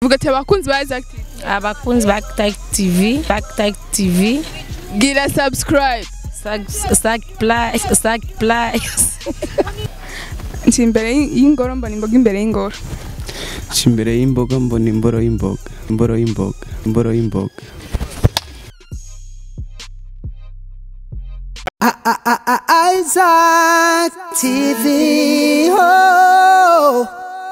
vuga ati abakunzi ba Isaac TV abakunzi ba Tag TV Tag Tag TV gira subscribe Sag Sag Play Sag Play nci imbere y'ingoro mbona imboga imbere y'ingoro nca imbere y'imboga mbona imboro y'imboga imboro y'imboga imboro y'imboga Isaac TV. Oh.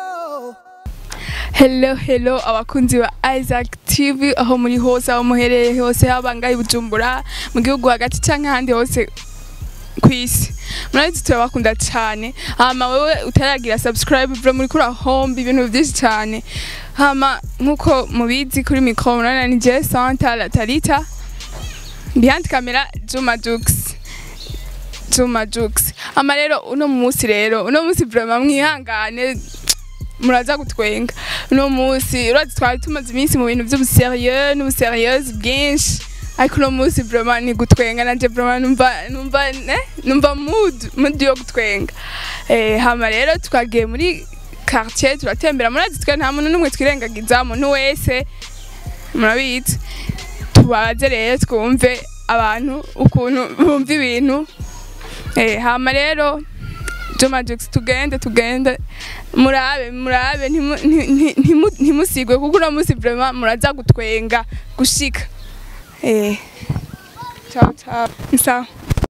hello hello abakunzi ba Isaac TV aho muri hose aho muherereye hose haba ngaho i Bujumbura mu gihugu hagati canke ahandi hose ku isi murabizi turabakunda cyane hama wewe utaragira subscribe vra muri kuri hombi ibintu byinshi cyane hama nkuko mubizi kuri mikro murana ni je Santa la Talita behind camera Juma Jux Juma Jux hama rero uno munsi rero uno munsi vraiment mwihangane muraza gutwenga uno munsi urazi twari tumaze iminsi mu bintu by'ubuserieux n'ubuserieux bwinshi ariko uno munsi vraiment ni gutwenga nanje vraiment numva numva ne numva mood mood yo gutwenga eh hama rero twagiye muri quartier turatembera murazi twe nta muntu n'umwe twirengagiza umuntu wese murabizi tubaze rero twumve abantu ukuntu bumva ibintu eh hama rero Juma Jux tugende tugende murabe murabe ntimu- nti- nti- ntimu- ntimusigwe kuko uno munsi vraiment muraza gutwenga gushika eh ciao ciao sawa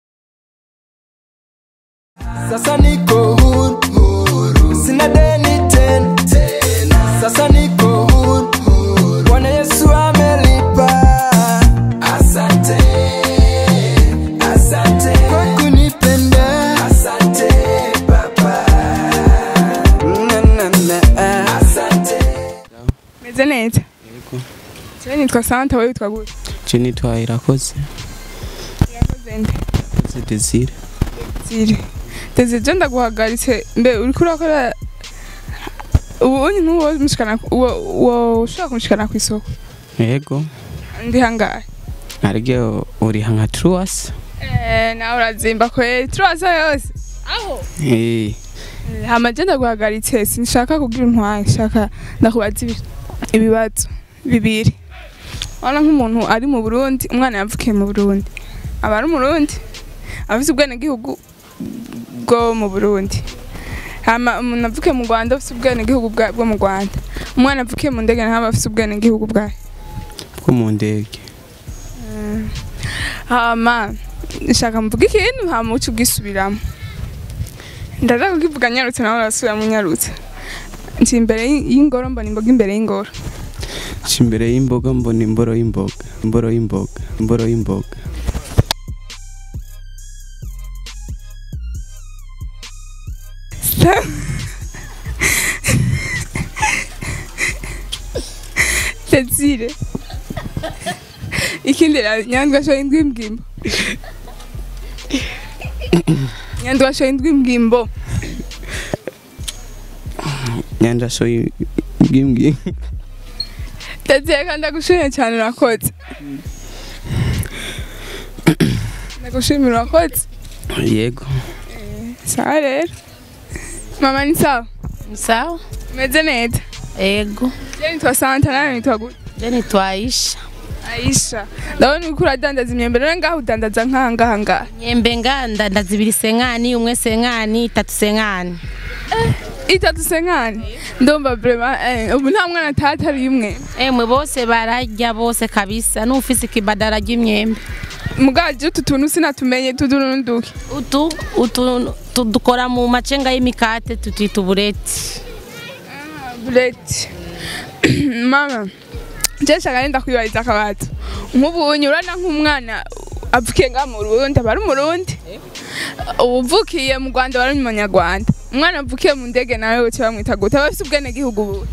Sasa niko huru, huru. Sina deni tena, tena. Sasa niko huru, huru. Bwana Yesu amelipa. Asante, asante kwa kunipenda. Asante Baba. Na, na, na. Asante. meze neza yego jewe nitwa Santa wewe witwa gute je nitwa irakoze irakoze nde irakoze desire ziri Deze je ndaguhagaritse mbe uriko urakora ubu unyi ntuwo mushikana uwo uwo ushaka kumushikana ku isoko yego ndi hangahe naryo uriha nka truwas eh nawe urazimba kweli turaza yose aho eh hama je ndaguhagaritse sinshaka kugira intwari nshaka ndakubaza ibi- ibibazo bibiri urabona nk'umuntu ari mu burundi umwana yavukiye mu burundi aba ari umurundi afite ubwenegihugu bwo mu burundi hama umuntu avukiye mu rwanda afite ubwenegihugu bwa- bwo mu rwanda umwana avukiye mu ndege nawe aba afite ubwenegihugu bwayo bwo mu ndege hama nshaka mvuga ikintu hama uce ubwisubiramo ndaza kukivuga nyarutse nawe urasubiramo nyarutse nci imbere y- y'ingoro mbona imboga imbere y'ingoro nca imbere y'imboga mbona imboro y'imboga imboro y'imboga imboro y'imboga Cecile ikindi ra nyandwasho y'indwi mbwimbo nyandwasho y'indwi mbwimbo nyanjasho bw'imbwi Cecile kandi ndagushimye cyane urakoze ndagushimira urakoze yego sawa rero mama ni sawa sawa umeze neza ego je nitwa Santa nawe nitwa gute je nitwa Aisha Aisha ndabona uriko uradandaza imyembe rero ngaho udandaza nk'aha ngaha ngaha nyembe nganda ndazibiri senkani umwe senkani itatu senkani itatu senkani ndumva vraiment eh, ubu nta mwana atatari imwe emwe bose bararya bose kabisa n'ufise ikibadara ry'imyembe mugaje utu tuntu sinatumenye tudurunduke utu utu tu- dukora mu macenga y'imikate tutwita ubureti buleti mama je shaka nenda kwibariza akabato nk'ubu unyurana nk'umwana avukiye ngaha mu Burundi aba ari umurundi uvukiye mu Rwanda aba ari umunyarwanda umwana avukiye mu ndege nawe uce bamwita gute aba afise ubwenegihugu buhe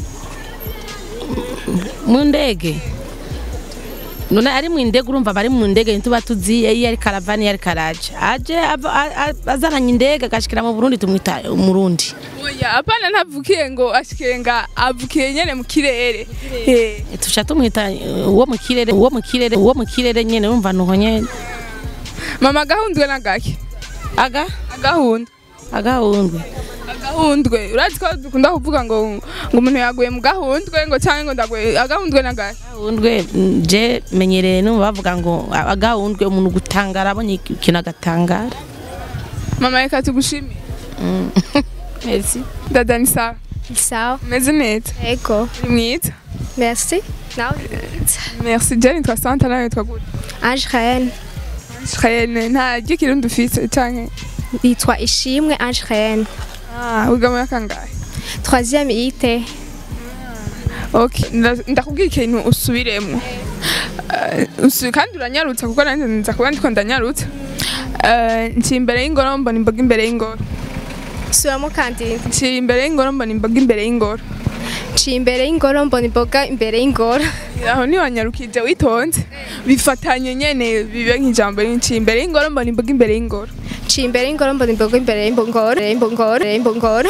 mu ndege none ari mu ndege urumva bari mu ndege ntituba tuzi iyo ari karavani iyo ari karaje aje ava- a- a- azananye indege agashikira mu burundi tumwita umurundi oya apana ntavukiye ngo ashikiye nga avukiye nyene mu kirere Eh, tuca tumwita eh, uwo mu kirere uwo mu kirere uwo mu kirere nyene urumva nuko nyene mama agahundwe n'agake aga agahunda agahundwe gahundwe urazi ko dukunda kuvuga ngo ngo umuntu yaguye mu gahundwe ngo cyangwa ngo ndaguye agahundwe nagahe gahundwe je menyereye no bavuga ngo agahundwe umuntu gutangara abonye ikintu agatangara mama reka tugushimire merci dada ni sawa Sawa. umeze neza Ego. uri mwiza Merci. Nawe. merci je nitwa santa nawe nitwa gute Ange Raen. Shayene nta ry'ikirundi ufise canke Yitwa Ishimwe Ange Raen. ah wiga muri kangahe Troisième IT. okay nda- ndakubwira ikintu usubiremo Eh, usu- kandi uranyarutsa kuko nanjye nza kuba ndiko ndanyarutsa Eh, nci imbere y'ingoro mbona imboga imbere y'ingoro Subiramo kandi. nci imbere y'ingoro mbona imboga imbere y'ingoro Nci imbere y'ingoro mbona imboga imbere y'ingoro. aho niwanyarukije witonze bifatanye nyene bibe nk'ijambo nci imbere y'ingoro mbona imboga imbere y'ingoro Nci imbere y'ingoro mbona imboga imbere y'imbongoro. Imbongoro. Imbongoro.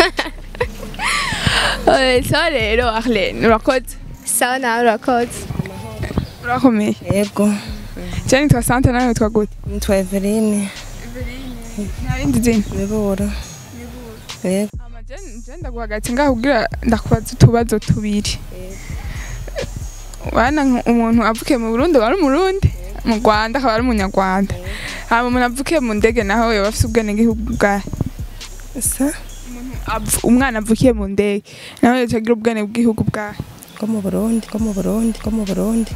Eh, sawa rero arlene urakoze Sawa nawe urakoze. urakomeye Yego, je nitwa santa nawe nitwa gute nitwa Eveline nta rindi zina Miburo. Yego, Ama je je ndaguhagaritse ngaho kugira ndakubaza utubazo tubiri wana nk- umuntu avukiye mu Burundi wari umurundi mu Rwanda akaba ari umunyarwanda hama umuntu avukiye mu ndege naho yoba afise ubwenegihugu bwahe sa Avu- umwana avukiye mu ndege nawe yoca agira ubwene bw'igihugu bwahe ko mu Burundi, ko mu Burundi, ko mu Burundi.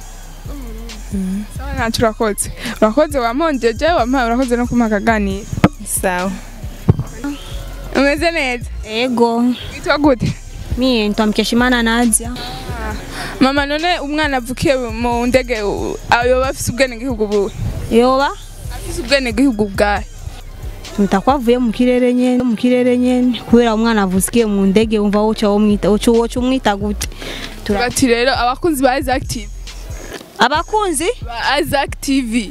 sawa ntacyo urakoze urakoze wamonjeje wampaye urakoze no kumpa akaganiro Sawa. umeze neza Ego, witwa gute mie ntwa Mkeshimana Nadia. mama none umwana avukiye mu ndege u- yoba afise ubwenegihugu buhe Yoba afise ubwenegihugu bwahe mtakuwa avuye mu kirere nyene mu kirere nyene kubera umwana avusikiye mu ndege umva woca womwita woca woca umwita gute Tura- bati rero abakunzi ba Isaac TV abakunzi ba Isaac TV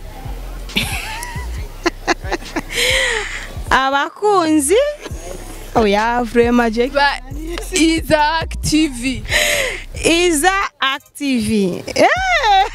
abakunzi oya vrema je ba Isaac TV iza active eh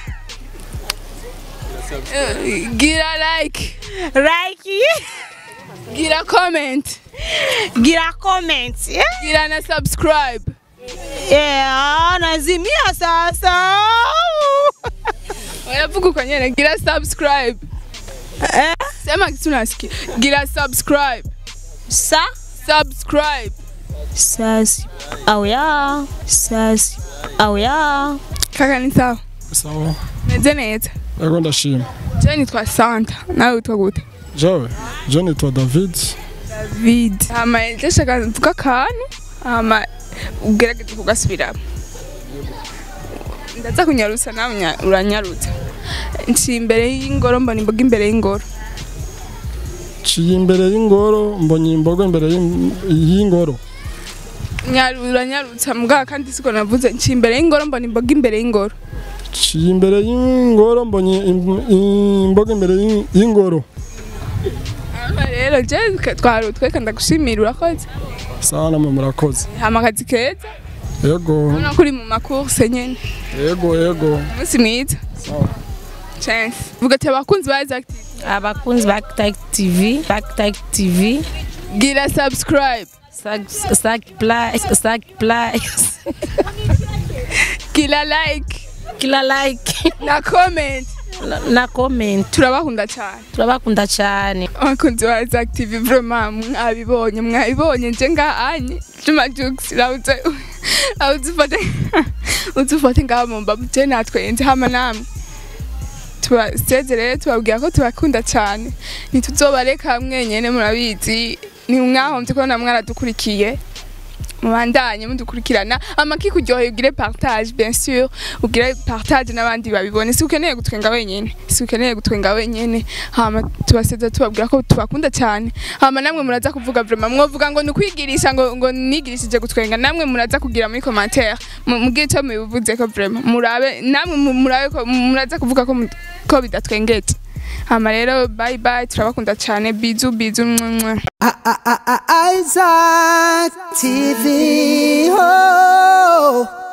gira like like gira comment gira comment eh gira na subscribe yeah nazimia sasa Unavuga uko nyene gira subscribe eh sema kitu nasikia gira subscribe sa subscribe sasi oya sasi oya kaka ni sawa sawa meze neza yego ndashima je nitwa Santa nawe witwa gute jewe je nitwa david David hama ndashaka mvuga akantu hama ugerageze kugasubiramo ndaza kunyarutsa nawe unya- uranyarutsa nci imbere y'ingoro mbona imboga imbere y'ingoro ciye imbere y'ingoro mbonye imboga imbere y'im- y'ingoro Nyaru- uranyarutsa mbwa kandi siko navuze nci imbere y'ingoro mbona imboga imbere y'ingoro ciye imbere y'ingoro mbonye im- imboga imbere y'ing- y'ingoro hama rero je twari tweka ndagushimira urakoze sawa namwe murakoze hama akazi keza yego ubona ko uri mu makurse nyene yego yego umunsi mwiza sawa chance vuga ati abakunzi ba Isaac TV abakunzi ba Tag TV ba Tag TV gira subscribe Sag Sag Play Sag Play gira like kila like na comment na- na comment turabakunda cyane turabakunda cyane abakunzi ba Isaac TV vraiment mwabibonye mwabibonye nje ngahanye Juma Jux rawuze awuzufate uzufate ngaho mu mbavu je natwe nje hama namwe tubasezerere tubabwira ko tubakunda cyane ntituzobareka hamwe nyene murabizi ni mwahomvye ko namwe aradukurikiye mubandanye mudukurikirana amaki kuryoheye ugire partage bien sûr ugire partage n'abandi babibone si ukeneye gutwenga wenyene si ukeneye gutwenga wenyene hama tubaseza tubabwira ko tubakunda cyane hama namwe muraza kuvuga vraiment mwovuga ngo nukwigirisha ngo ngo nigirishije gutwenga namwe muraza kugira muri commentaire mu- mubwire icyo mubivuze ko vraiment murabe namwe mu- murabe ko muraza kuvuga ko mu- ko bidatwengeje hama rero bye bye turabakunda cyane bizu bizu mwah, mwah. Isaac TV. Oh.